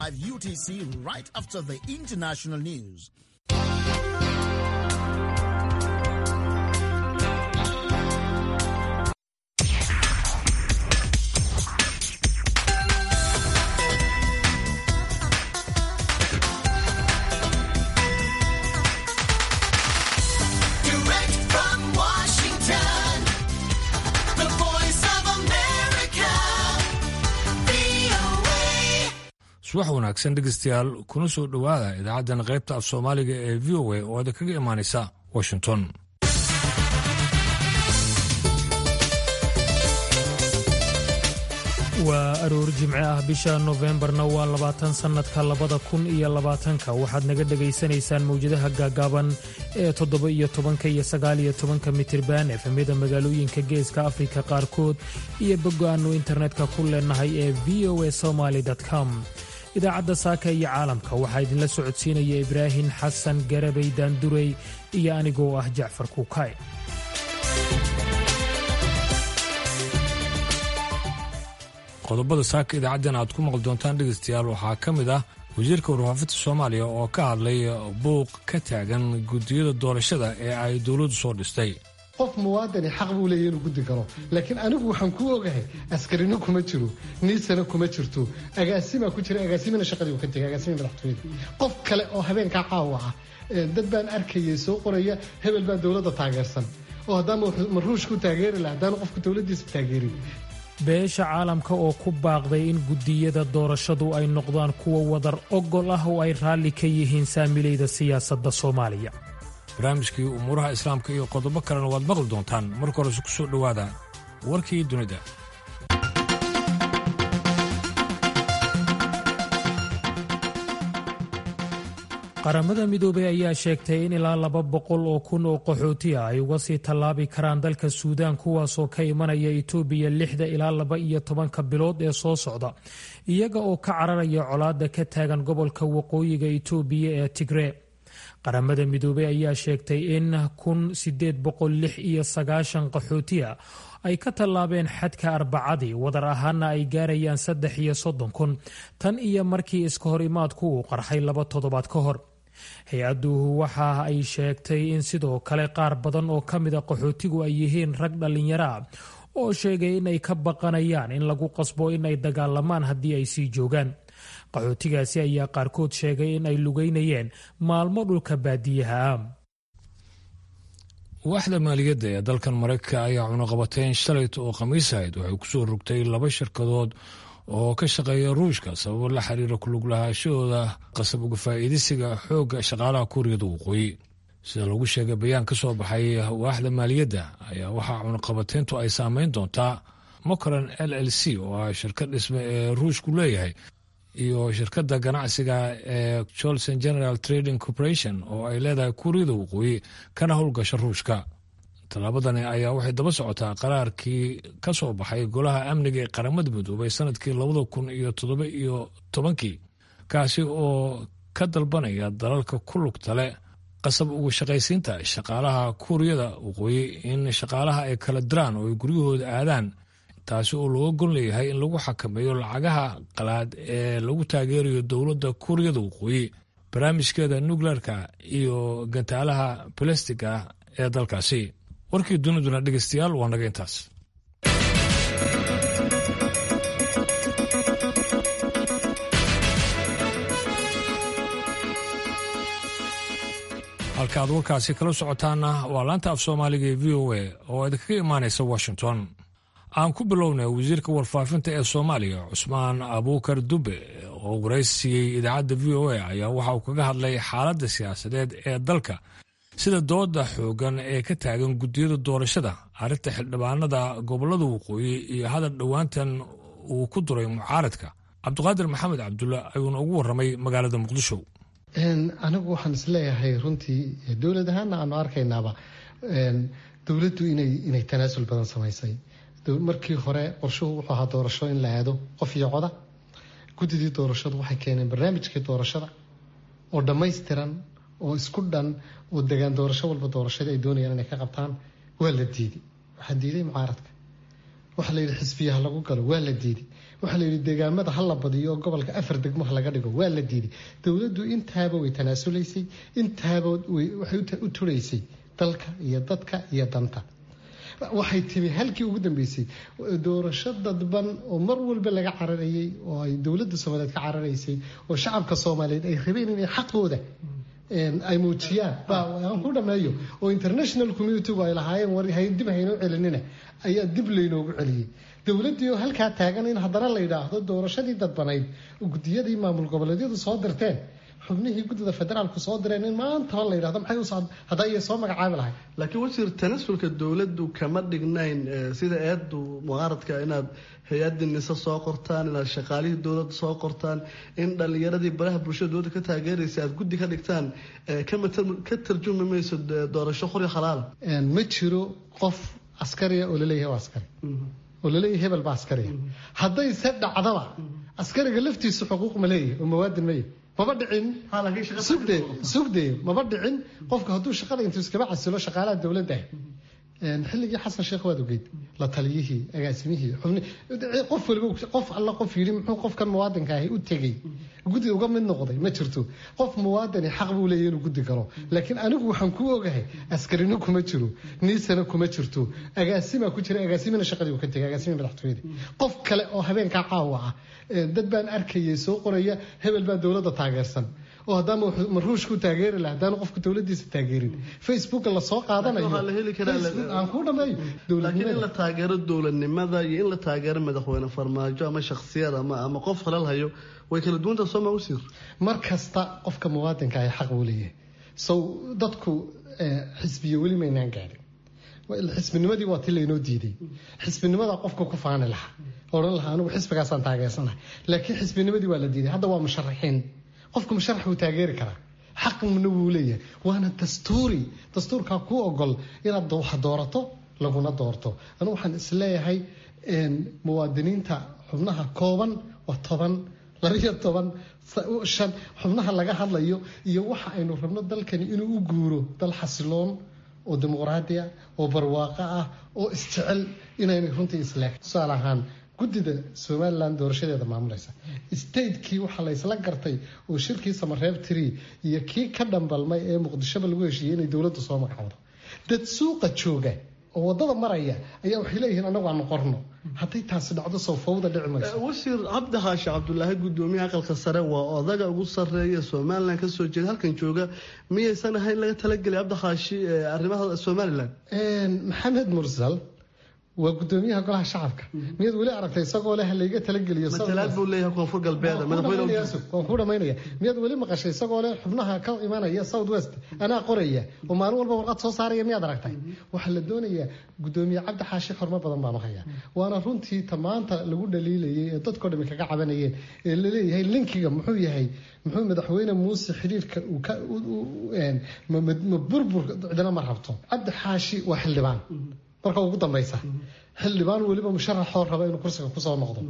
UTC right after the international news. Direct from Washington, the voice of America, VOA. subax wanaagsan dhegeystayaal kuna soo dhowaada idaacaddan qaybta af soomaaliga ee v o a oo ada kaga imaanaysa washington waa aroor jimce ah bisha nofembarna waa labaatan sannadka labada kun iyo labaatanka waxaad naga dhegaysanaysaan mawjadaha gaagaaban ee toddoba iyo tobanka iyo sagaaliyo tobanka mitirban efemyada magaalooyinka geeska afrika qaarkood iyo boggo-aannu internetka ku leenahay ee v o a somaly com idaacadda saaka iyo caalamka waxaa idinla socodsiinaya ibraahim xasan garabay daandurey iyo anigoo ah jacfar kuukay qodobada saaka idaacaddan aad ku maqli doontaan dhegeystayaal waxaa ka mid ah wasiirka warfaafinta soomaaliya oo ka hadlay buuq ka taagan guddiyada doorashada ee ay dowladdu soo dhistay qof muwaadini xaq buu leeyahy inuu guddi galo laakiin anigu waxaan ku ogahay askarino kuma jiro niisana kuma jirto agaasimaa ku jira agaasimina shaqadii uu ka tegay agaasimi madaxtooyada qof kale oo habeenkaa caawa ah ee dad baan arkayay soo qoraya hebel baa dowladda taageersan oo haddaama maruush ku taageeri laha haddaanu qofku dowladdiisa taageerin beesha caalamka oo ku baaqday in guddiyada doorashadu ay noqdaan kuwa wadar ogol ah oo ay raalli ka yihiin saamilayda siyaasadda soomaaliya barnaamijkii umuuraha islaamka iyo qodobo kalena waad maqli doontaan marka horese ku soo dhowaada warkii dunida qaramada midoobey ayaa sheegtay in ilaa laba boqol oo kun oo qaxooti ah ay uga sii tallaabi karaan dalka suudaan kuwaasoo ka imanaya itoobiya lixda ilaa laba iyo tobanka bilood ee soo socda iyaga oo ka cararaya colaadda ka taagan gobolka waqooyiga itoobiya ee tigree qaramada midoobey ayaa sheegtay in kun sideed boqol lix iyo sagaashan qaxooti ah ay ka tallaabeen xadka arbacadii wadar ahaana ay gaarayaan saddex iyo soddon kun tan iyo markii iska hor imaadku uu qarxay laba toddobaad ka hor hay-adduhu waxa ay sheegtay in sidoo kale qaar badan oo ka mida qaxootigu ay yihiin rag dhallinyaro ah oo sheegay in ay ka baqanayaan in lagu qasbo in ay dagaalamaan haddii ay sii joogaan qaxootigaasi ayaa qaarkood sheegay in ay lugeynayeen maalmo dhulka baadiyaha ah waaxda maaliyadda ee dalkan maraykanka ayaa cunaqabateyn shalayt oo khamiis ahayd waxay kusoo rogtay laba shirkadood oo ka shaqeeya ruushka sababo la xiriira kulug lahaashahooda qasab uga faa'iidaysiga xoogga shaqaalaha kuuriyada waqooyi sida lagu sheegay bayaan ka soo baxay waaxda maaliyadda ayaa waxaa cunaqabateyntu ay saameyn doontaa mokran l l c oo ah shirkad dhisme ee ruushku leeyahay iyo shirkadda ganacsiga ee jolson general trading corporation oo ay leedahay kuuriyada waqooyi kana howlgasha ruushka tallaabadani ayaa waxay daba socotaa qaraarkii ka soo baxay golaha amniga ee qaramada midoobay sanadkii labada kun iyo toddoba iyo tobankii kaasi oo ka dalbanaya dalalka ku lugta leh qasab uga shaqaysiinta shaqaalaha kuuriyada waqooyi in shaqaalaha ay kala diraan oo ay guryahooda aadaan taasi oo looga gon leeyahay in lagu xakameeyo lacagaha qalaad ee lagu taageerayo dowladda kuuriyada waqooyi barnaamijkeeda nukleerka iyo gantaalaha balastiga ee dalkaasi warkii duniduna dhegeystayaal waa naga intaas halka aad warkaasi kala socotaana waa laanta af soomaaliga ee v o a oo idinkaga imaanaysa washington aan ku bilownay wasiirka warfaafinta ee soomaaliya cusmaan abuukar dube oo waraysiiyey idaacadda v o a ayaa waxa uu kaga hadlay xaaladda siyaasadeed ee dalka sida dooda xoogan ee ka taagan guddiyada doorashada arrinta xildhibaanada gobolada waqooyi iyo hadal dhowaantan uu ku duray mucaaradka cabdiqaadir maxamed cabdulla ayuuna ugu warramay magaalada muqdisho anigu waxaan isleeyahay runtii dowlad ahaana aanu arkaynaaba dowladdu inay tanaasul badan samaysay markii hore qorshuhu wuxuu ahaa doorasho in la aado qof iyo coda guddidii doorashadu waxay keeneen barnaamijkii doorashada oo dhammaystiran oo isku dhan oo degaan doorasho walba doorashadii ay doonayaan inay ka qabtaan waa la diiday waxaa diiday mucaaradka waxaa la yidhi xisbiyaha lagu galo waa la diiday waxaa la yidhi deegaamada ha la badiyo oo gobolka afar degmo ha laga dhigo waa la diiday dowladdu intaaba way tanaasulaysay intaaba waxay u turaysay dalka iyo dadka iyo danta waxay timi halkii ugu dambeysay doorasho dadban oo mar walba laga cararayay oo ay dowladda soomaaliyeed ka cararaysay oo shacabka soomaaliyeed ay rabeen inay xaqooda ay muujiyaan aan ku dhameeyo oo international communitygu ay lahaayeen war dib haynoo celinina ayaa dib laynoogu celiyey dowladdii oo halkaa taagan in haddana la yidhaahdo doorashadii dadbanayd gudiyadii maamul goboleedyadu soo dirteen xubnihii guddida federaalku soo direen in maantaba la yidhahdo maxay us hadda ayay soo magacaabi lahay laakiin wasiir tanasulka dowladdu kama dhignayn sida eedu mucaaradka inaad hay-adii nise soo qortaan inaad shaqaalihii dowladda soo qortaan in dhallinyaradii baraha bulshada dowladda ka taageeraysa aad guddi ka dhigtaan ka tarjumi mayso doorasho qori khalaala ma jiro qof askariya oo laleeyahay waa askari oo laleeyahay hebel baa askariya haddayse dhacdaba askariga laftiisu xuquuq ma leeyahay oo mawaadin ma yahay maba dhicin sugde sugde maba dhicin qofka hadduu shaqada intuu iskaba casilo shaqaalaha dowladda xilligii xasan sheekh waad ogeyd la taliyihii agaasimihii xubni qof waliba qof alla qof yidhi muxuu qofkan muwaadinka ahi u tegey guddi uga mid noqday ma jirto qof muwaadini xaq buu leeyahy inuu guddi galo laakiin anigu waxaan ku ogahay askarino kuma jiro niisana kuma jirto agaasimaa ku jira agaasimina shaqadii uu ka tegay agaasimii madaxtooyadii qof kale oo habeenkaa caawa ah dad baan arkayay soo qoraya hebel baa dowladda taageersan oo haddaama maruushku taageeri laha haddaanu qofku dowladiisa taageerin facebooka lasoo qaadanayo aan ku dhameeyo laakiin in la taageero dowladnimada iyo in la taageero madaxweyne farmaajo ama shaksiyad ama ama qof halal hayo way kala duwanta soo ma wasiir mar kasta qofka muwaadinka ah xaq buu leeyahay sow dadku xisbiyo weli maynaan gaadhin xisbinimadii waa ti laynoo diiday xisbinimada qofka ku faani lahaa odhan lahaa anigu xisbigaasaan taageersanahay laakiin xisbinimadii waa la diiday hadda waa musharaxiin qofku musharax wuu taageeri karaa xaqna wuu leeyahay waana dastuuri dastuurkaa kuu ogol inaad wax doorato laguna doorto anigu waxaan isleeyahay muwaadiniinta xubnaha kooban waa toban labiyo toban shan xubnaha laga hadlayo iyo waxa aynu rabno dalkani inuu u guuro dal xasiloon oo dimuqraadi ah oo barwaaqo ah oo isjecel inaynay runtii isleeg tusaale ahaan guddida somalilan doorashadeeda maamulaysa statekii waxaa la ysla gartay oo shirkii samareeb tiri iyo kii ka dhambalmay ee muqdishoba lagu heshiiyey inay dowladdu soo magacowdo dad suuqa jooga oo wadada maraya ayaa waxay leeyihiin anagu aanu qorno hadday taasi dhacdo soo fawda dhici mayso wasiir cabdi xaashi cabdulaahi gudoomiyaha aqalka sare waa odaga ugu sareeya somalilan kasoo jeeda halkan jooga miyaysan ahayn laga talagelay cabdi xaashi arrimaha somalilan maxamed mursal waa gudoomiyaha golaha shacabka miyaad weli aragtay isagoo leh layga talageliyo matalaad buu leeyahay koonfur galbeed waan ku dhamaynaya miyaad weli maqashay isagoo leh xubnaha ka imanaya south west anaa qoraya oo maalin walba warqad soo saaraya miyaad aragtay waxaa la doonayaa gudoomiye cabdi xaashi xormo badan baanu hayaa waana runtii ta maanta lagu dhaliilayay ee dadkoo dhami kaga cabanayeen ee laleeyahay linkiga muxuu yahay muxuu madaxweyne muuse xiriirka ma burbur cidina ma rabto cabdi xaashi waa xildhibaan marka ugu dambaysa xildhibaan weliba musharaxoo raba inuu kursiga kusoo noqdo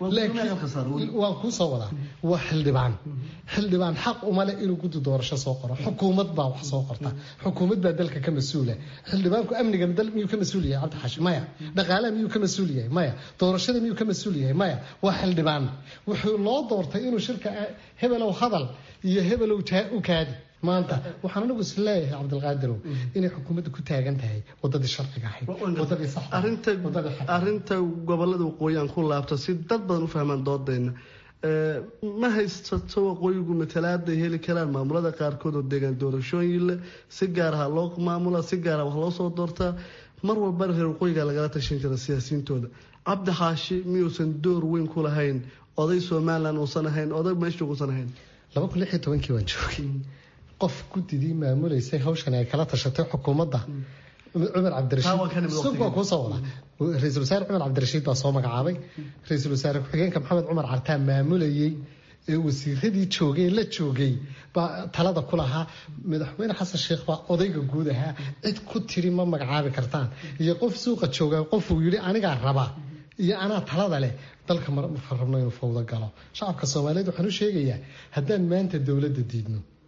waan kuusoo wadaa waa xildhibaan xildhibaan xaq uma leh inuu guddi doorasho soo qoro xukuumad baa wax soo qorta xukuumad baa dalka ka mas-uula xildhibaanku amnigana dal miyuu ka mas-uul yahay cabdixaashi maya dhaqaalaha miyuu ka mas-uul yahay maya doorashada miyuu ka mas-uul yahay maya waa xildhibaan wuxuu loo doortay inuu shirka hebelow hadal iyo hebelow u kaadi maanta waxaan anigu is leeyahay cabdilqaadirow inay xukuumadda ku taagan tahay wadadii sharciga ahayd wadadii arinta gobolada waqooyi aan ku laabto si dad badan u fahmaan doodayna ma haysato waqooyigu matalaaday heli karaan maamulada qaarkood oo deegaan doorashooyin leh si gaaraha loo maamula si gaara wax loo soo doortaa mar walbana reer waqooyiga lagala tashan jira siyaasiyiintooda cabdi xaashi miyuusan door weyn ku lahayn oday somalilan uusan ahayn oday meesha uusan ahayn laba kun lix iyo tobankii waan joogay qof guddidii maamulaysay hawshan ay kala tashatay xukuumadda cumar cabdirashiid waa kuusoo wada ra-iisul wasaare cumar cabdirashiid baa soo magacaabay ra-iisul wasaare ku-xigeenka maxamed cumar cartaan maamulayey ee wasiiradii joogay la joogay baa talada ku lahaa madaxweyne xasan sheekh baa odayga guud ahaa cid ku tiri ma magacaabi kartaan iyo qof suuqa jooga qofuu yidhi anigaa raba iyo anaa talada leh dalka marka rabno inuu fawdo galo shacabka soomaaliyeed waxaan u sheegayaa haddaan maanta dowladda diidno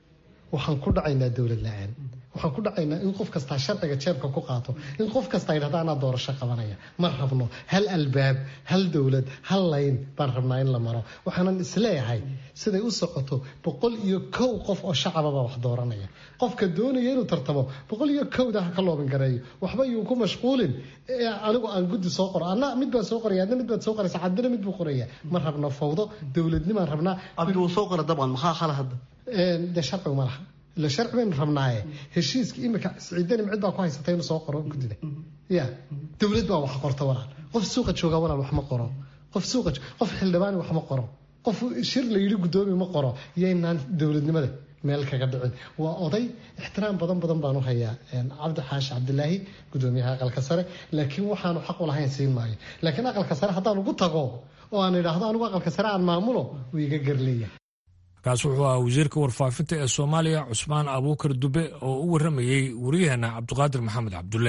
waxaan ku dhacaynaa dowlad la-aan waxaan ku dhacaynaa in qof kastaa sharciga jeebka ku qaato in qof kastaa yidhahda anaa doorasho qabanaya ma rabno hal albaab hal dowlad hal layn baan rabnaa in la maro waxaanan isleeyahay siday u socoto boqol iyo kow qof oo shacababa wax dooranaya qofka doonaya inuu tartamo boqol iyo kowda ha ka loobin gareeyo waxba yuu ku mashquulin anigu aan guddi soo qoro anna mid baan soo qoraya adna mid baad soo qoraysa caddina mid buu qoraya ma rabno fawdo dowladnimaan rabnaa cabdi wuu soo qora dabcan maxaa xala hadda dee sharcigu ma laha ila sharci baynu rabnaaye heshiiska imika siciidani cid baa ku haysatay inuu soo qoro guddida ya dowlad baa wax qorta walaal qof suuqa jooga walaal wax ma qoro qof suuqa qof xildhibaani wax ma qoro qof shir la yidhi guddoomi ma qoro yaynaan dowladnimada meel kaga dhicin waa oday ixtiraam badan badan baanu hayaa cabdi xaashi cabdilaahi gudoomiyaha aqalka sare laakiin waxaanu xaq u lahayn siin maayo laakiin aqalka sare haddaan ugu tago oo aan idhaahdo anigu aqalka sare aan maamulo wuu iga garleeyahay kaas wuxuu ahaa wasiirka warfaafinta ee soomaaliya cusmaan abuukar dube oo u warramayey waryaheena cabdiqaadir maxamed cabdulle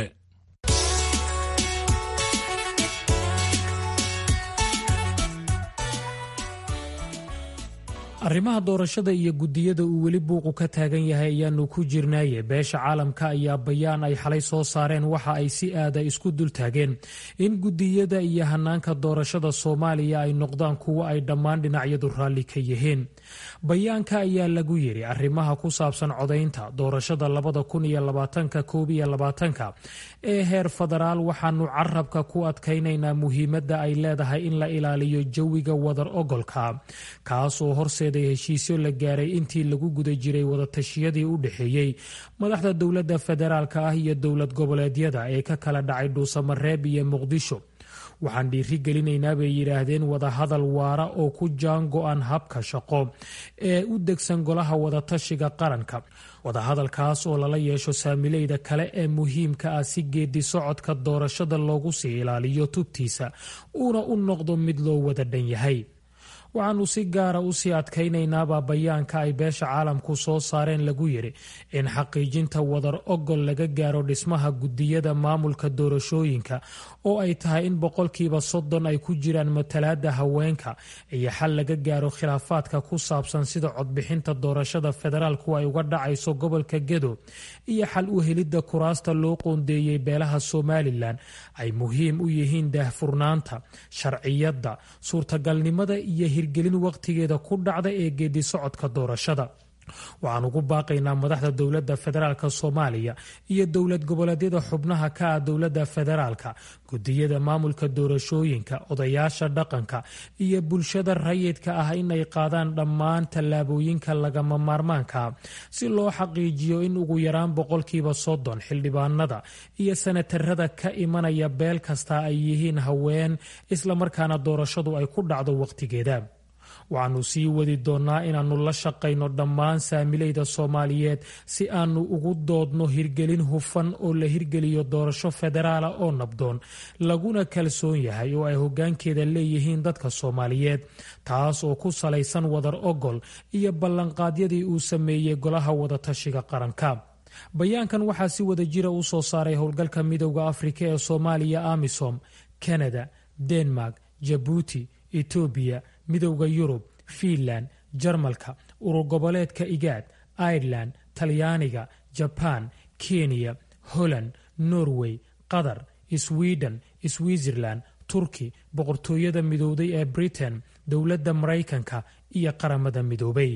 arrimaha doorashada iyo guddiyada uu weli buuqu ka taagan yahay ayaanu ku jirnaaye beesha caalamka ayaa bayaan ay xalay soo saareen waxa ay si aada isku dultaageen in guddiyada iyo hanaanka doorashada soomaaliya ay noqdaan kuwo ay dhammaan dhinacyadu raalli ka yihiin bayaanka ayaa lagu yidhi arrimaha ku saabsan codaynta doorashada labada kun iyo labaatanka koob iyo labaatanka ee heer federaal waxaanu carabka ku adkaynaynaa muhiimadda ay leedahay in la ilaaliyo jawiga wadar ogolka kaas oo horseeday heshiisyo la gaaray intii lagu guda jiray wadatashyadii u dhexeeyey madaxda dowladda federaalka ah iyo dowlad goboleedyada ee ka kala dhacay dhuusamareeb iyo muqdisho waxaan dhiiri gelinaynaa bay yidhaahdeen wadahadal waara oo ku jaan go-an habka shaqo ee u degsan golaha wadatashiga qaranka wadahadalkaas oo lala yeesho saamileyda kale ee muhiimka ah si geedi socodka doorashada loogu sii ilaaliyo tubtiisa uuna u noqdo mid loo wada dhan yahay waxaanu si gaara usii adkaynaynaabaa bayaanka ay beesha caalamku soo saareen lagu yidhi in xaqiijinta wadar ogol laga gaaro dhismaha guddiyada maamulka doorashooyinka oo ay tahay in boqolkiiba soddon ay ku jiraan matalaada haweenka iyo xal laga gaaro khilaafaadka ku saabsan sida codbixinta doorashada federaalku ay uga dhacayso gobolka gedo iyo xal u helidda kuraasta loo qoondeeyey beelaha somalilan ay muhiim u yihiin daahfurnaanta sharciyadda suurtagalnimada iyo hirgelin waqtigeeda ku dhacda ee geedi socodka doorashada waxaan ugu baaqaynaa madaxda dowladda federaalk soomaaliya iyo dowlad goboleedyada xubnaha ka ah dowladda federaalka gudiyada maamulka doorashooyinka odayaasha dhaqanka iyo bulshada rayidka ah inay qaadaan dhammaan tallaabooyinka lagama maarmaanka si loo xaqiijiyo in ugu yaraan boqolkiiba soddon xildhibaanada iyo sanatarada ka imanaya beel kasta ay yihiin haween islamarkaana doorashadu ay ku dhacdo waqtigeeda waxaanu sii wadi doonnaa inaannu la shaqayno dhammaan saamileyda soomaaliyeed si aanu ugu doodno hirgelin hufan oo la hirgeliyo doorasho federaala oo nabdoon laguna kalsoon yahay oo ay hoggaankeeda leeyihiin dadka soomaaliyeed taas oo ku salaysan wadar ogol iyo ballanqaadyadii uu sameeyey golaha wadatashiga qaranka bayaankan waxaa si wada jira u soo saaray howlgalka midowda afrika ee soomaaliya amisom kanada denmark jabuuti etoobiya midowda yurub fiinland jarmalka urur goboleedka igaad airelan talyaaniga jabaan kenya holland norway qatar sweden switzerland turki boqortooyada midowday ee britain dowladda maraykanka iyo qaramada midoobay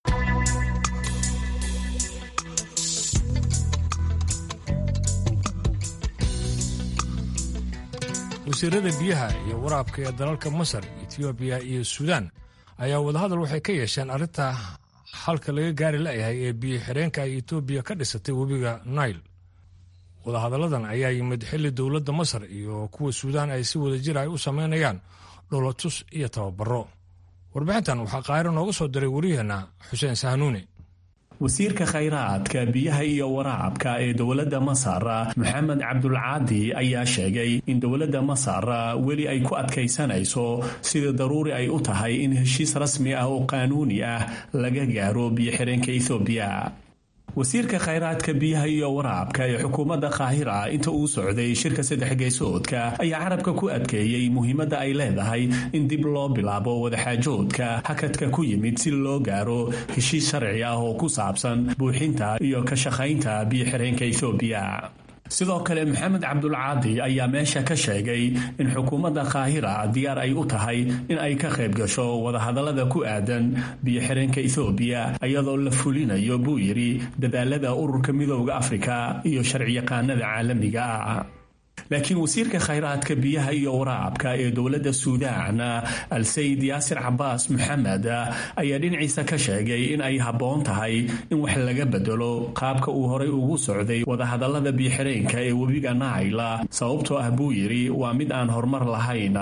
wasiirada biyaha iyo waraabka ee dalalka masar etoobiya iyo suudaan ayaa wadahadal waxay ka yeesheen arrinta halka laga gaari la'yahay ee biyo xireenka ay etoobiya ka dhisatay webiga nail wadahadalladan ayaa yimid xilli dowladda masar iyo kuwa suudaan ay si wada jir ay u samaynayaan dholotus iyo tababaro warbixintan waxaa qaahiro nooga soo diray wariyaheenna xuseen sahnuuni wasiirka khayraadka biyaha iyo waraabka ee dowladda masar maxamed cabdulcaadi ayaa sheegay in dowladda masar weli ay ku adkaysanayso sida daruuri ay u tahay in heshiis rasmi ah oo qaanuuni ah laga gaaro biyo xireenka ethoobiya wasiirka khayraadka biyaha iyo waraabka ee xukuumadda kaahira inta uu socday shirka saddex geesoodka ayaa carabka ku adkeeyey muhiimadda ay leedahay in dib loo bilaabo wadaxaajoodka hakadka ku yimid si loo gaaro heshiis sharci ah oo ku saabsan buuxinta iyo ka shaqaynta biyo-xireenka ethoobiya sidoo kale maxamed cabdulcaadi ayaa meesha ka sheegay in xukuumadda kaahira diyaar ay u tahay in ay ka qayb gasho wadahadallada ku aadan biyo-xireenka ethoobiya iyadoo la fulinayo buu yidhi dadaalada ururka midooda afrika iyo sharciyaqaanada caalamiga ah laakiin wasiirka khayraadka biyaha iyo waraabka ee dowladda suudaan al-sayid yaasir cabaas maxamed ayaa dhinaciisa ka sheegay in ay habboon tahay in wax laga bedelo qaabka uu horay ugu socday wadahadallada biyo-xireenka ee webiga naayla sababtoo ah buu yidhi waa mid aan horumar lahayn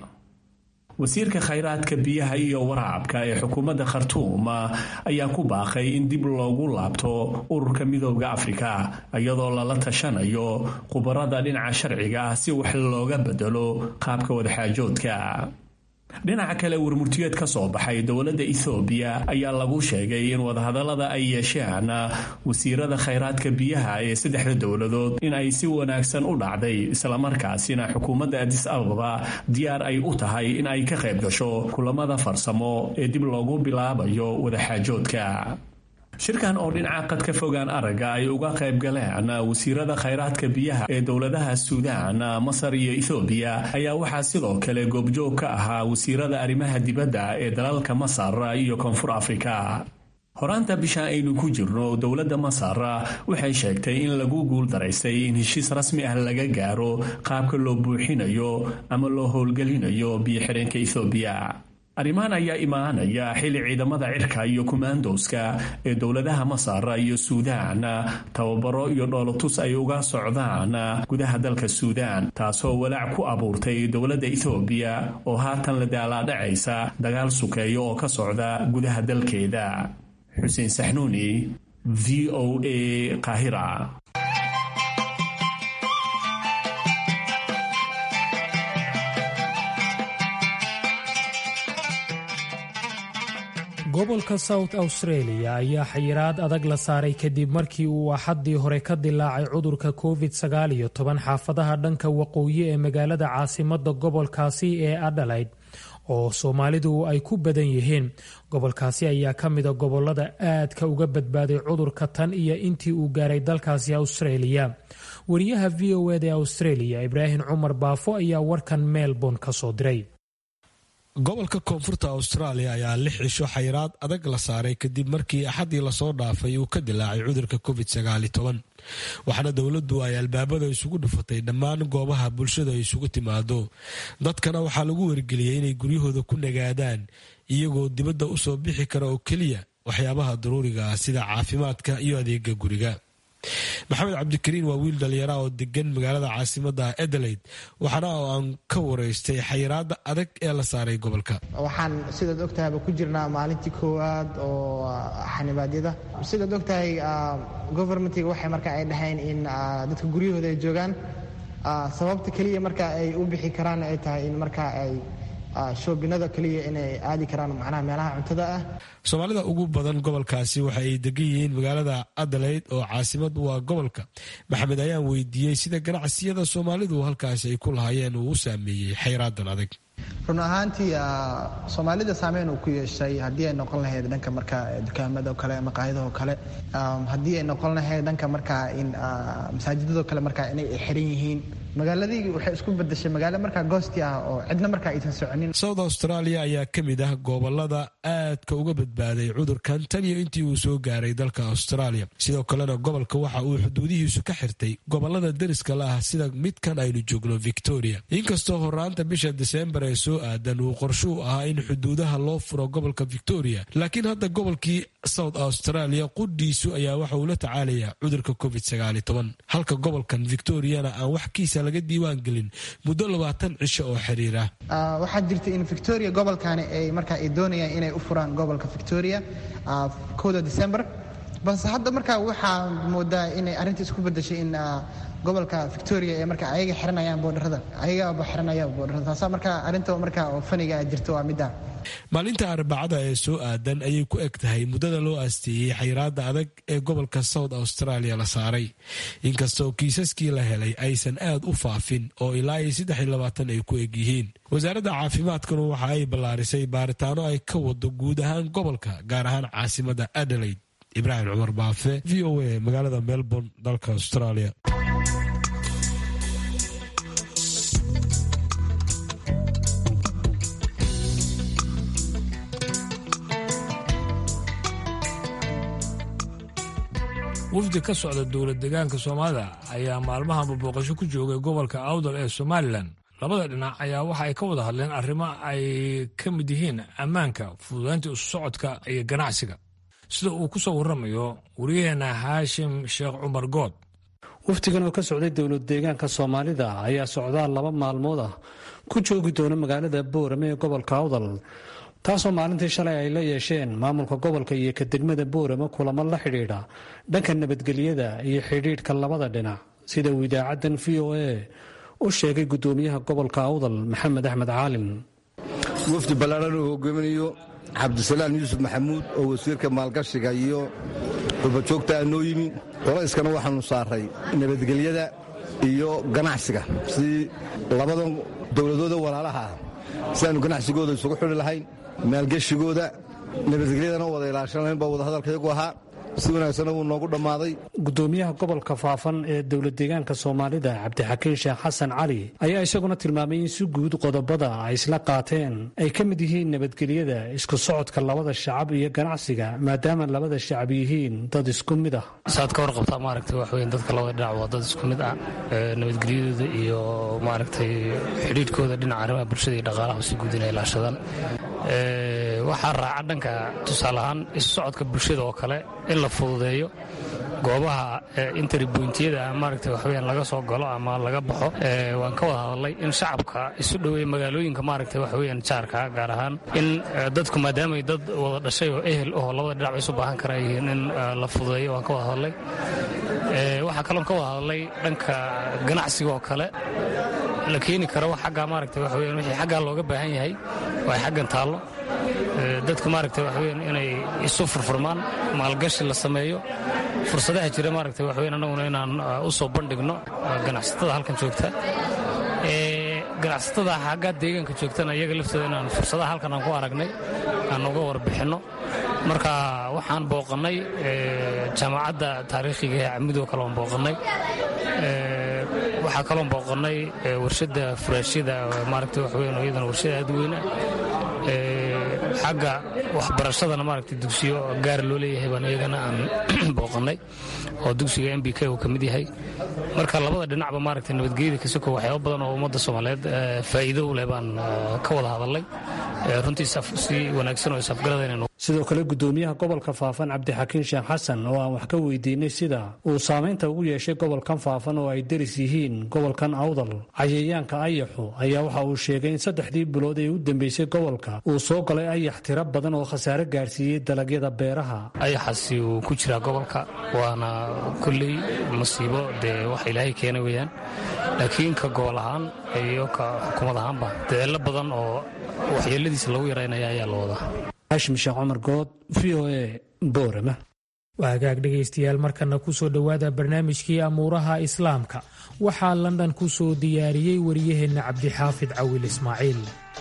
wasiirka khayraadka biyaha iyo waraabka ee xukuumadda khartuum ayaa ku baaqay in dib loogu laabto ururka midooda afrika iyadoo lala tashanayo khubarada dhinaca sharciga ah si wax looga bedelo qaabka wadaxaajoodka dhinaca kale warmurtiyeed ka soo baxay dowladda ethoobiya ayaa lagu sheegay in wadahadallada ay yeesheen wasiirada khayraadka biyaha ee saddexda dowladood in ay si wanaagsan u dhacday islamarkaasina xukuumadda adis ababa diyaar ay u tahay in ay ka qayb gasho kulamada farsamo ee dib loogu bilaabayo wadaxaajoodka shirkan oo dhinaca qad ka fogaan aragga ay uga qayb galeen wasiirada khayraadka biyaha ee dowladaha suudaan masar iyo ethoobiya ayaa waxaa sidoo kale goobjoog ka ahaa wasiirada arrimaha dibadda ee dalalka masar iyo koonfur afrika horaanta bisha aynu ku jirno dowladda masar waxay sheegtay in lagu guul daraystay in heshiis rasmi ah laga gaaro qaabka loo buuxinayo ama loo howlgelinayo biyo-xireenka ethoobiya arrimahan ayaa imaanaya xilli ciidamada cirka iyo kumaandowska ee dowladaha masar iyo suudaan tababaro iyo dhoolotus ay uga socdaan gudaha dalka suudaan taasoo walaac ku abuurtay dowladda ethoobiya oo haatan la daalaadhacaysa dagaal sukeeyo oo ka socda gudaha dalkeeda xuseen saxnuuni v o a qaahira gobolka south australia ayaa xayiraad adag la saaray kadib markii uu axaddii hore ka dilaacay cudurka covid sagaal iyo toban xaafadaha dhanka waqooyi ee magaalada caasimadda gobolkaasi ee adhalayd oo soomaalidu ay ku badan yihiin gobolkaasi ayaa ka mida gobolada aadka uga badbaaday cudurka tan iyo intii uu gaaray dalkaasi australia wariyaha v o ed ee australia ibraahim cumar baafo ayaa warkan melbourne ka soo diray gobolka koonfurta austraaliya ayaa lix cisho xayiraad adag la saaray kadib markii axaddii lasoo dhaafay uu ka dilaacay cudurka covid waxaana dowladdu ay albaabada isugu dhufatay dhammaan goobaha bulshada ay isugu timaado dadkana waxaa lagu wargeliyey inay guryahooda ku nagaadaan iyagoo dibadda u soo bixi kara oo keliya waxyaabaha daruuriga ah sida caafimaadka iyo adeega guriga maxamed cabdikariin waa wiil dhalinyara oo degan magaalada caasimada adelaide waxaana oo aan ka wareystay xayiraada adag ee la saaray gobolka waxaan sidaad ogtahayba ku jirnaa maalintii koowaad oo xanibaadyada sidaad ogtahay govermentiga waxay marka ay dhaheen in dadka guryahooda ay joogaan sababta keliya marka ay u bixi karaan ay tahay in marka ay shoobinada keliya inay aadi karaan macnaha meelaha cuntada ah soomaalida ugu badan gobolkaasi waxa ay degan yihiin magaalada adelaide oo caasimad waa gobolka maxamed ayaan weydiiyey sida ganacsiyada soomaalidu halkaasi ay ku lahaayeen uu u saameeyey xayraadan adag run ahaantii soomaalida saameyn uu ku yeeshay haddii ay noqon lahayd dhanka marka dukaamada oo kale maqaayadaho kale haddii ay noqon lahayd dhanka markaa in masaajidado kale markaa inay xiran yihiin magaaladii waxay isku bedeshay magaalo markaa goosti ah oo cidna markaa aysan soconin south australia ayaa ka mid ah gobolada aadka uga badbaaday cudurkan tan iyo intii uu soo gaaray dalka australia sidoo kalena gobolka waxa uu xuduudihiisu ka xirtay gobolada deriska la ah sida midkan aynu joogno victoria inkastoo horaanta bisha desembar ee soo aadan uu qorshuu ahaa in xuduudaha loo furo gobolka victoria laakiin hadda gobolkii south australia qudhiisu ayaa waxa uu la tacaalayaa cudurka covid halka gobolkan victoriana aan wax kiisa laga diiwaan gelin muddo labaatan cisho oo xiriira waxaa jirta in victoria gobolkani ay markaa ay doonayaan inay u furaan gobolka victoria kowda december balse hadda markaa waxaa moodaa inay arrinta isku bedeshay in gobolka victoria ee marka ayaga xiranayaan boodharada ayagaaba xiranaya boodharada taasa markaa arrinta markaa oo faniga jirta waa midda maalinta arbacada ee soo aadan ayay ku eg tahay muddada loo aasteeyey xayiraada adag ee gobolka south australia la saaray inkastoo kiisaskii la helay aysan aad u faafin oo ilaa iyo saddex iyo labaatan ay ku eg yihiin wasaaradda caafimaadkuna waxa ay ballaarisay baaritaano ay ka wado guud ahaan gobolka gaar ahaan caasimada adelaide ibraahim cumar baafe v o a magaalada melbourne dalka australia wafdi ka socda dowlad deegaanka soomaalida ayaa maalmahanba booqasho ku joogay gobolka awdal ee somalilan labada dhinac ayaa waxa ay ka wada hadleen arrimo ay ka mid yihiin ammaanka fududaynta isu socodka iyo ganacsiga sida uu ku soo warramayo waryaheena haashim sheekh cumar good wafdigan oo ka socday dowlad deegaanka soomaalida ayaa socdaal laba maalmood ah ku joogi doona magaalada boorame ee gobolka awdal taasoo maalintii shalay ay la yeesheen maamulka gobolka iyo ka degmada boorame kulamo la xidhiidha dhanka nabadgelyada iyo xidhiidhka labada dhinac sida uu idaacaddan v o a u sheegay gudoomiyaha gobolka awdal maxamed axmed caalin wafdi ballaaran uu hogaaminayo cabdisalaan yuusuf maxamuud oo wasiirka maalgashiga iyo xurbajoogtaa noo yimi qolayskana waxaanu saaray nabadgelyada iyo ganacsiga sidii labadan dowladooda walaalaha ah si aanu ganacsigooda isugu xidhi lahayn maalgeshigooda nabadgelyadana wada ilaashan lahayn baa wadahadalkayagu ahaa si wanaagsanna wuu noogu dhammaaday gudoomiyaha gobolka faafan ee dowlad deegaanka soomaalida cabdixakiin sheekh xasan cali ayaa isaguna tilmaamay in si guud qodobada ay isla qaateen ay ka mid yihiin nabadgelyada isku socodka labada shacab iyo ganacsiga maadaama labada shacab yihiin dad isku mid ah saad ka warqabtaa maaragtay wax weyn dadka labada dhinac waa dad isku mid ah nabadgelyadooda iyo maaragtay xidhiidhkooda dhinaca arrimaha bulshada iyo dhaqaalaha si guud inay ilaashadaan waxaa raaca dhanka tusaale ahaan isu socodka bulshada oo kale in la fududeeyo goobaha interbointiyada maaragta waxweyaan laga soo galo ama laga baxo waan ka wada hadalnay in shacabka isu dhoweeya magaalooyinka maaragta waxweyaan jaarka gaar ahaan in dadku maadaamay dad wada dhashay oo ehel oo labada dhinac isu baahan kara yihiin in la fududeeyo waan ka wada hadalnay waxaa kaloon ka wada hadalnay dhanka ganacsiga oo kale la keeni karo agga maaragta waxweyaan wixii xaggaa looga baahan yahay waa xaggan taallo dadku maaragta waxweyaan inay isu furfurmaan maalgashi la sameeyo fursadaha jira maaragta waxweyan annaguna inaan u soo bandhigno ganacsatada halkan joogta ganacsatada xagga deegaanka joogtana iyaga laftooda inaan fursadaha halkan aan ku aragnay aan uga warbixinno marka waxaan booqannay jaamacadda taariikhiga ee camidoo kale aan booqannay waxaa kaloon booqannay warshadda furaashyada maaragta waxweyan iyadana warshada aad weyna xagga waxbarashadana maaragtay dugsiyo gaar loo leeyahay baan iyagana aan booqannay oo dugsiga m b k uu ka mid yahay marka labada dhinacba maaragtay nabadgelyada kasoko waxyaaba badan oo ummadda soomaaliyeed faa'iido u leh baan ka wada hadalnay runtii si wanaagsan oo isafgaradayna sidoo kale gudoomiyaha gobolka faafan cabdixakiin sheekh xasan oo aan wax ka weydiinay sida uu saamaynta ugu yeeshay gobolkan faafan oo ay deris yihiin gobolkan awdal cayayaanka ayaxu ayaa waxa uu sheegay in saddexdii bilood ee u dambeysay gobolka uu soo galay ayax tiro badan oo khasaare gaarsiiyey dalagyada beeraha ayaxaasi uu ku jiraa gobolka waana kulley masiibo dee wax ilaahay keena weeyaan laakiin ka gobol ahaan iyo ka xukuumad ahaanba dadeello badan oo waxyeeladiisa lagu yaraynaya ayaa la wadaa hashim sheekh cumar good v o a boorama waa hagaag dhegaystayaal markana kusoo dhowaada barnaamijkii amuuraha islaamka waxaa london ku soo diyaariyey wariyaheenna cabdixaafid cawil ismaaciil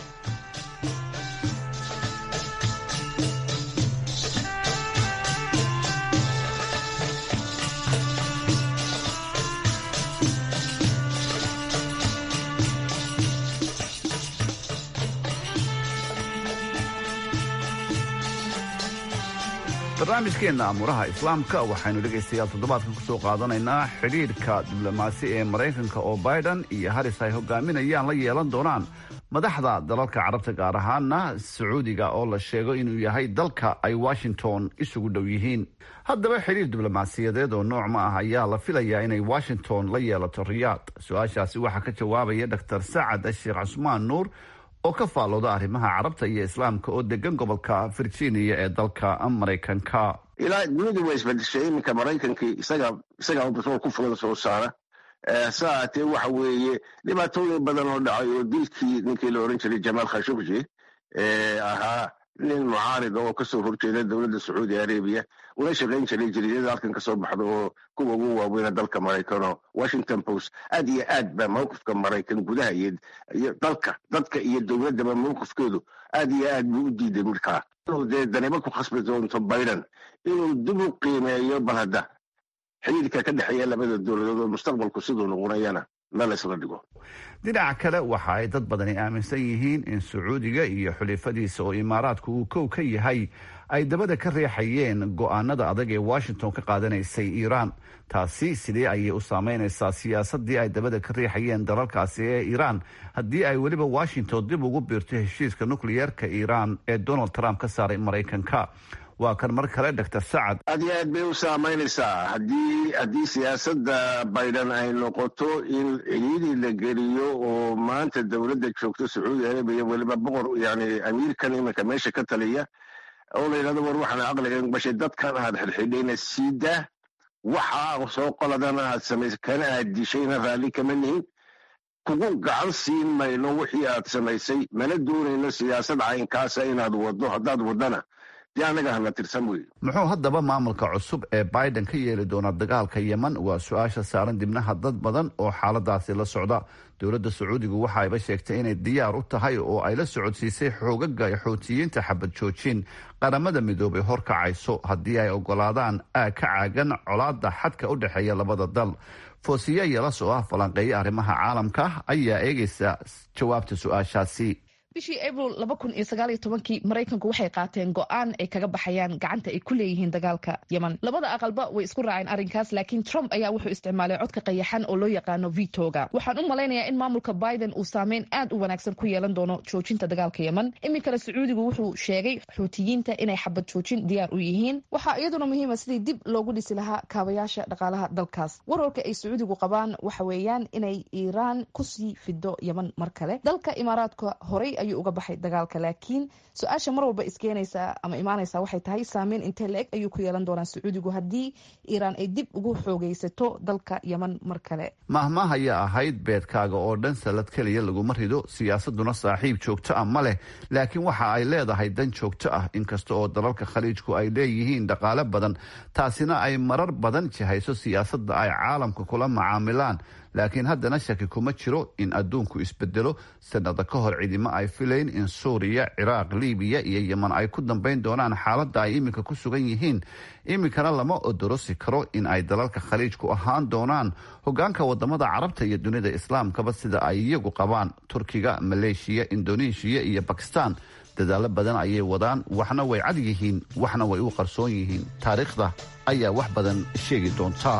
barnaamijkeenna amuuraha islaamka waxaynu dhegaystayaal toddobaadkan ku soo qaadanaynaa xidhiidhka diblomaasi ee maraykanka oo biden iyo haris ay hogaaminayaan la yeelan doonaan madaxda dalalka carabta gaar ahaana sacuudiga oo la sheego inuu yahay dalka ay washington isugu dhow yihiin haddaba xidhiir diblomaasiyadeed oo nooc ma ah ayaa la filayaa inay washington la yeelato riyaad su-aashaasi waxaa ka jawaabaya dor sacad sheekh cusmaan nuur oo ka faallooda arrimaha carabta iyo islaamka oo degan gobolka virginia ee dalka maraykanka ilaa dunidu way isbedeshay iminka maraykankii isaga isagaa batrool ku fulada soo saara sa ahaatee waxa weeye dhibaatooyin badan oo dhacay oo dilkii ninkii la oran jiray jamaal khashogji ahaa nin mucaarida oo kasoo horjeeda dowladda sacuudi arabiya una shaqayn jiray jariidada halkan kasoo baxda oo kuwa ugu waaweyna dalka maraykanoo washington post aad iyo aad ba mawqifka maraykan gudaha iyo dalka dadka iyo dowladdaba mawqifkeedu aad iyo aad buu u diiday markaa inuu dee danibo ku khasbi doonto biden inuu dib u qiimeeyo bal hadda xiriirka ka dhexeeya labada dowladood oo mustaqbalku siduu noqonayana meel isla dhigo dhinaca kale waxa ay dad badani aaminsan yihiin in sacuudiga iyo xulifadiisa oo imaaraadku uu kow ka yahay ay dabada ka riixayeen go'aanada adag ee washington ka qaadanaysay iiraan taasi sidee ayay u saameynaysaa siyaasadii ay dabada ka riixayeen dalalkaasi ee iiraan haddii ay weliba washington dib ugu biirto heshiiska nukliyeerka iiraan ee donald trump ka saaray maraykanka waa kan mar kale dor sacad aad iyo aad bay u saamaynaysaa haddii haddii siyaasadda biden ay noqoto in ciriiri la geliyo oo maanta dowladda joogto sacuudi arabiya weliba boqor yani amiirkan iminka meesha ka taliya oo la yidhahdo war waxaan aqliga bashay dadkan aad xidhxidhayna siidaa waxa soo qoladana aad samaysay kana aad dishayna raalli kama nihin kugu gacan siin mayno wixii aad samaysay mana doonayno siyaasad caynkaasa inaad waddo haddaad waddana dee annaga hana tirsan wey muxuu haddaba maamulka cusub ee biden ka yeeli doonaa dagaalka yeman waa su-aasha saaran dibnaha dad badan oo xaaladaasi la socda dowladda sacuudigu waxa ayba sheegtay inay diyaar u tahay oo ay la socodsiisay xoogaga xoutiyiinta xabad joojin qaramada midoobay horkacayso haddii ay ogolaadaan aag ka caagan colaada xadka u dhexeeya labada dal foosiye yelas oo ah falanqeeya arrimaha caalamka ayaa eegaysa jawaabta su-aashaasi bishii abril laba kun iyo sagaal iyo tobankii maraykanku waxay qaateen go-aan ay kaga baxayaan gacanta ay ku leeyihiin dagaalka yeman labada aqalba way isku raaceen arrinkaas laakiin trump ayaa wuxuu isticmaalay codka qayaxan oo loo yaqaano vitoga waxaan u malaynayaa in maamulka biden uu saameyn aad u wanaagsan ku yeelan doono joojinta dagaalka yeman iminkana sacuudigu wuxuu sheegay xuutiyiinta inay xabad joojin diyaar u yihiin waxaa iyaduna muhiima sidii dib loogu dhisi lahaa kaabayaasha dhaqaalaha dalkaas warwarka ay sacuudigu qabaan waxa weeyaan inay iiraan kusii fido yeman mar kale dalka imaaraadka horey ayuu uga baxay dagaalka laakiin su-aasha mar walba iskeenaysaa ama imaanaysaa waxay tahay saameyn intee la-eg ayuu ku yeelan doonaa sacuudigu haddii iiraan ay dib ugu xoogeysato dalka yeman mar kale mahmah ayaa ahayd beedkaaga oo dhan salad keliya laguma rido siyaasaduna saaxiib joogto ah ma leh laakiin waxa ay leedahay dan joogto ah inkasta oo dalalka khaliijku ay leeyihiin dhaqaale badan taasina ay marar badan jihayso siyaasadda ay caalamka kula macaamilaan laakiin haddana shaki kuma jiro in adduunku isbedelo sanada ka hor cidimo ay filayn in suuriya ciraaq libiya iyo yeman ay ku dambayn doonaan xaaladda ay iminka ku sugan yihiin iminkana lama odorosi karo in ay dalalka khaliijku ahaan doonaan hogaanka wadamada carabta iyo dunida islaamkaba sida ay iyagu qabaan turkiga maleeshiya indoneeshiya iyo bakistan dadaalo badan ayay wadaan waxna way cad yihiin waxna way u qarsoon yihiin taariikhda ayaa wax badan sheegi doonta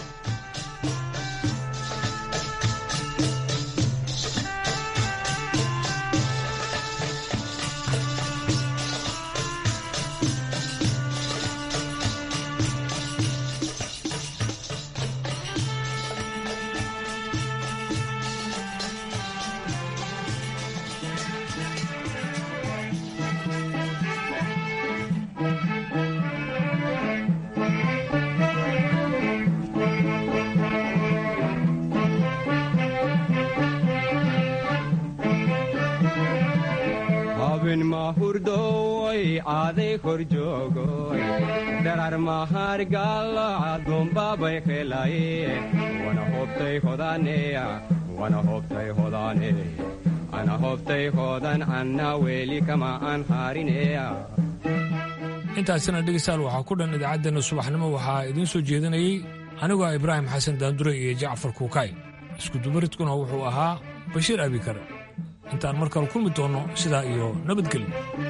habin mahurdoy aaday kor joogoy dharar mahargalo adumbabay helaye wana hobtay hodaneya wana hobtay hodane ana hobtay hodan anna weeli kama aan harineya intaasina dhegeystayaal waxaa ku dhan idaacaddeenna subaxnimo waxaa idiin soo jeedinayey anigoo ah ibraahim xasan daandure iyo jacfar kuukay iskudubaridkuna wuxuu ahaa bashiir abikar intaan mar kale kulmi doonno sidaa iyo nabadgelyo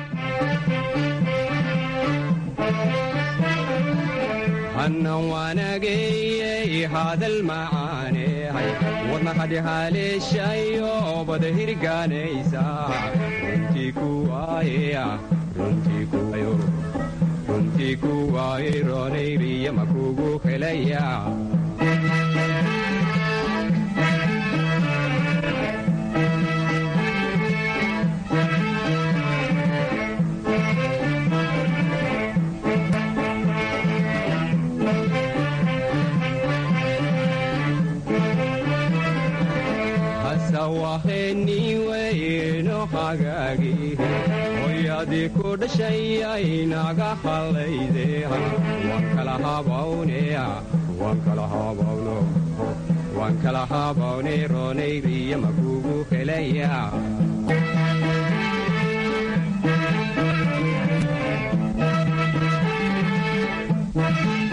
hannan waanageyey hadal macaanehay wadna hadhihaleeshayo bada hirgaanaysa runtii kuwaayeya runtii kuwayo runtii kuwaaye roonayriya makugu helaya hasawaheniweyno hagaagi wixii ku dhashayay naga hallayde waan kala habawne waan kala habawno waan kala habawne roonayriya makugu helaya Thank you.